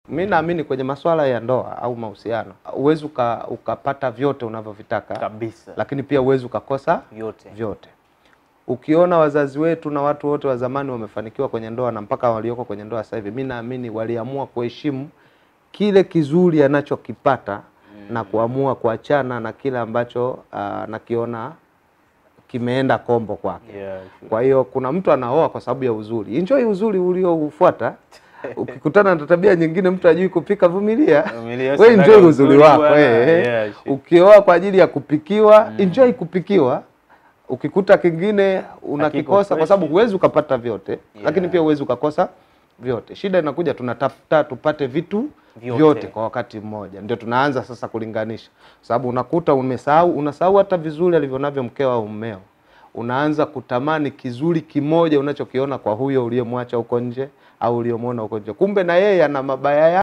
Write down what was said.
Mi naamini kwenye masuala ya ndoa au mahusiano huwezi uka, ukapata vyote unavyovitaka, kabisa lakini pia huwezi ukakosa vyote vyote. Ukiona wazazi wetu na watu wote wa zamani wamefanikiwa kwenye ndoa na mpaka walioko kwenye ndoa sasa hivi, mi naamini waliamua kuheshimu kile kizuri anachokipata na kuamua kuachana na kile ambacho uh, nakiona kimeenda kombo kwake. yeah, Kwa hiyo kuna mtu anaoa kwa sababu ya uzuri. Enjoy uzuri ulioufuata. Ukikutana na tabia nyingine, mtu ajui kupika, vumilia. Vumilia, We enjoy usidanganye uzuri uzuri wako bwana. eh. Yeah, shit. Ukioa kwa ajili ya kupikiwa, enjoy kupikiwa. Ukikuta kingine unakikosa, kwa sababu huwezi ukapata vyote, lakini pia huwezi ukakosa vyote. Shida inakuja, tunatafuta tupate vitu Vyote. vyote, kwa wakati mmoja, ndio tunaanza sasa kulinganisha, sababu unakuta umesahau, unasahau hata vizuri alivyonavyo mkeo au mmeo unaanza kutamani kizuri kimoja unachokiona kwa huyo uliyemwacha huko nje au uliyemwona huko nje, kumbe na yeye ana mabaya yake.